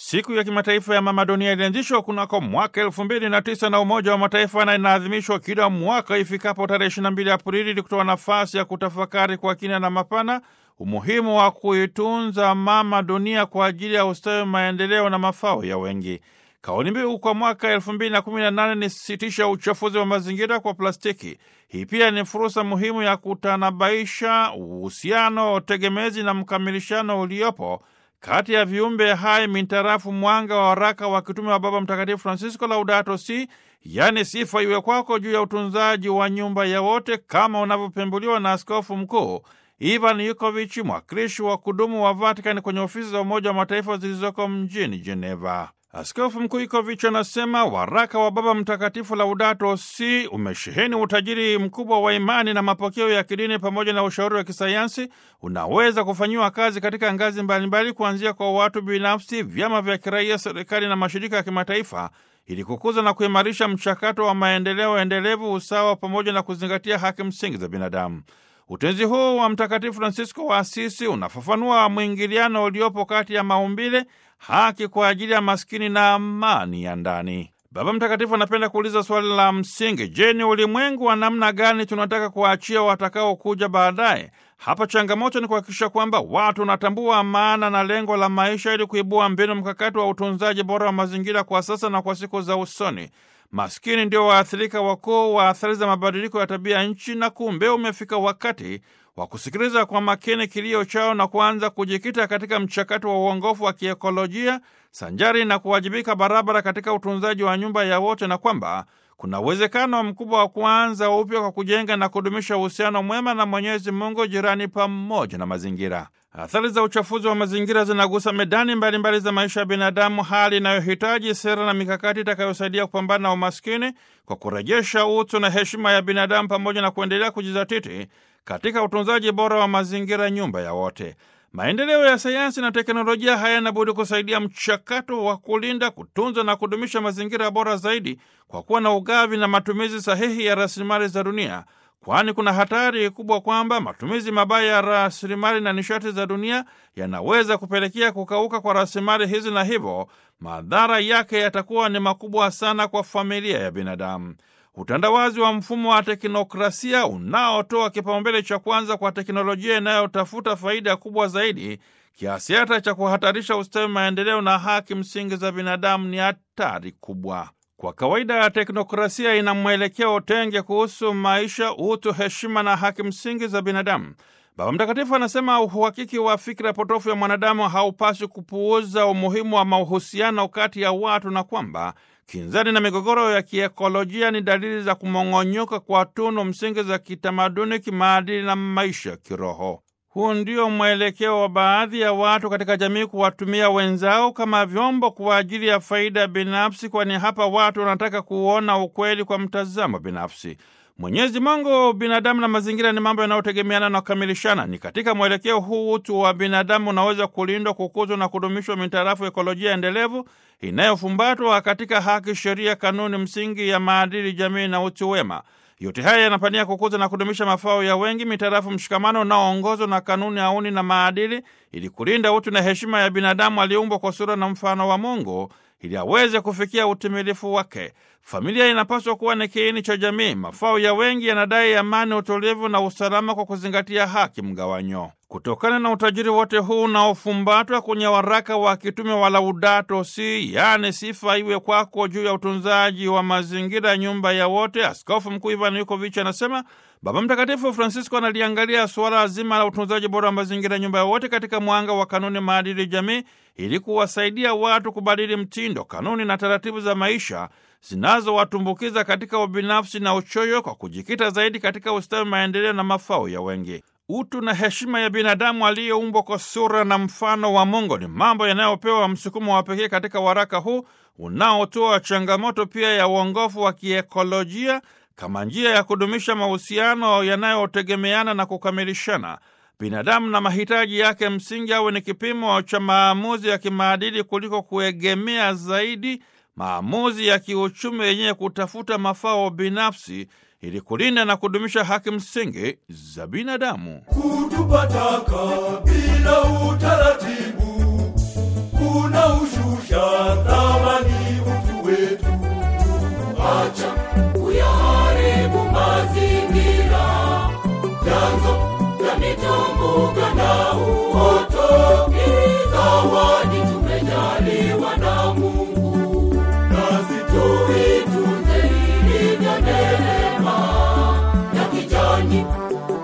Siku ya kimataifa ya mama dunia ilianzishwa kunako mwaka elfu mbili na tisa na Umoja wa Mataifa na inaadhimishwa kila mwaka ifikapo tarehe 22 Aprili ili kutoa nafasi ya kutafakari kwa kina na mapana umuhimu wa kuitunza mama dunia kwa ajili ya ustawi, maendeleo na mafao ya wengi. Kauli mbiu kwa mwaka 2018 ni sitisha uchafuzi wa mazingira kwa plastiki. Hii pia ni fursa muhimu ya kutanabaisha uhusiano tegemezi na mkamilishano uliopo kati ya viumbe hai mintarafu mwanga wa waraka wa kitume wa Baba Mtakatifu Francisco Laudato Si, yaani sifa iwe kwako, juu ya utunzaji wa nyumba ya wote kama unavyopembuliwa na Askofu Mkuu Ivan Yukovic, mwakilishi wa kudumu wa Vatikani kwenye ofisi za Umoja wa Mataifa zilizoko mjini Geneva. Askofu Mkuu Yukovic anasema waraka wa Baba Mtakatifu Laudato Si umesheheni utajiri mkubwa wa imani na mapokeo ya kidini pamoja na ushauri wa kisayansi unaweza kufanyiwa kazi katika ngazi mbalimbali, kuanzia kwa watu binafsi, vyama vya kiraia, serikali na mashirika ya kimataifa ili kukuza na kuimarisha mchakato wa maendeleo endelevu, usawa pamoja na kuzingatia haki msingi za binadamu. Utenzi huu wa Mtakatifu Fransisko wa Asisi unafafanua mwingiliano uliopo kati ya maumbile, haki kwa ajili ya maskini na amani ya ndani. Baba Mtakatifu anapenda kuuliza swali la msingi: Je, ni ulimwengu wa namna gani tunataka kuwaachia watakaokuja baadaye? Hapa changamoto ni kuhakikisha kwamba watu wanatambua maana na lengo la maisha ili kuibua mbinu mkakati wa utunzaji bora wa mazingira kwa sasa na kwa siku za usoni. Maskini ndio waathirika wakuu wa athari za mabadiliko ya tabia nchi, na kumbe umefika wakati wa kusikiliza kwa makini kilio chao na kuanza kujikita katika mchakato wa uongofu wa kiekolojia sanjari na kuwajibika barabara katika utunzaji wa nyumba ya wote, na kwamba kuna uwezekano mkubwa wa kuanza upya kwa kujenga na kudumisha uhusiano mwema na Mwenyezi Mungu, jirani, pamoja na mazingira. Athari za uchafuzi wa mazingira zinagusa medani mbalimbali mbali za maisha ya binadamu, hali inayohitaji sera na mikakati itakayosaidia kupambana na umaskini kwa kurejesha utu na heshima ya binadamu, pamoja na kuendelea kujizatiti katika utunzaji bora wa mazingira, nyumba ya wote. Maendeleo ya sayansi na teknolojia hayana budi kusaidia mchakato wa kulinda, kutunza na kudumisha mazingira bora zaidi kwa kuwa na ugavi na matumizi sahihi ya rasilimali za dunia, kwani kuna hatari kubwa kwamba matumizi mabaya ya rasilimali na nishati za dunia yanaweza kupelekea kukauka kwa rasilimali hizi, na hivyo madhara yake yatakuwa ni makubwa sana kwa familia ya binadamu. Utandawazi wa mfumo wa teknokrasia unaotoa kipaumbele cha kwanza kwa teknolojia inayotafuta faida kubwa zaidi kiasi hata cha kuhatarisha ustawi, maendeleo na haki msingi za binadamu ni hatari kubwa. Kwa kawaida ya teknokrasia ina mwelekeo tenge kuhusu maisha, utu, heshima na haki msingi za binadamu. Baba Mtakatifu anasema uhakiki wa fikra potofu ya mwanadamu haupaswi kupuuza umuhimu wa mahusiano kati ya watu na kwamba kinzani na migogoro ya kiekolojia ni dalili za kumong'onyoka kwa tunu msingi za kitamaduni, kimaadili na maisha kiroho. Huu ndio mwelekeo wa baadhi ya watu katika jamii, kuwatumia wenzao kama vyombo kwa ajili ya faida binafsi, kwani hapa watu wanataka kuona ukweli kwa mtazamo binafsi. Mwenyezi Mungu, binadamu na mazingira ni mambo yanayotegemeana na kukamilishana. Ni katika mwelekeo huu utu wa binadamu unaweza kulindwa, kukuzwa na kudumishwa mitarafu ekolojia endelevu inayofumbatwa katika haki, sheria, kanuni msingi ya maadili, jamii na utu wema. Yote haya yanapania kukuza na kudumisha mafao ya wengi mitarafu mshikamano unaoongozwa na kanuni, auni na maadili, ili kulinda utu na heshima ya binadamu aliyeumbwa kwa sura na mfano wa Mungu ili aweze kufikia utimilifu wake. Familia inapaswa kuwa ni kiini cha jamii. Mafao ya wengi yanadai amani, utulivu na usalama kwa kuzingatia haki mgawanyo. Kutokana na utajiri wote huu unaofumbatwa kwenye waraka wa kitume wa Laudato Si, yaani sifa iwe kwako, juu ya utunzaji wa mazingira, nyumba ya wote, Askofu Mkuu Ivan Yukovic anasema Baba Mtakatifu Francisco analiangalia suala zima la utunzaji bora wa mazingira, nyumba ya wote, katika mwanga wa kanuni, maadili, jamii, ili kuwasaidia watu kubadili mtindo, kanuni na taratibu za maisha zinazowatumbukiza katika ubinafsi na uchoyo, kwa kujikita zaidi katika ustawi, maendeleo na mafao ya wengi. Utu na heshima ya binadamu aliyeumbwa kwa sura na mfano wa Mungu ni mambo yanayopewa msukumo wa pekee katika waraka huu unaotoa changamoto pia ya uongofu wa kiekolojia kama njia ya kudumisha mahusiano yanayotegemeana na kukamilishana. Binadamu na mahitaji yake msingi awe ni kipimo cha maamuzi ya kimaadili kuliko kuegemea zaidi maamuzi ya kiuchumi yenyewe kutafuta mafao binafsi ili kulinda na kudumisha haki msingi za binadamu. Kutupa taka bila utaratibu, unaushusha thamani utu wetu. Acha kuyaharibu mazingira, vyanzo vya mitumbuka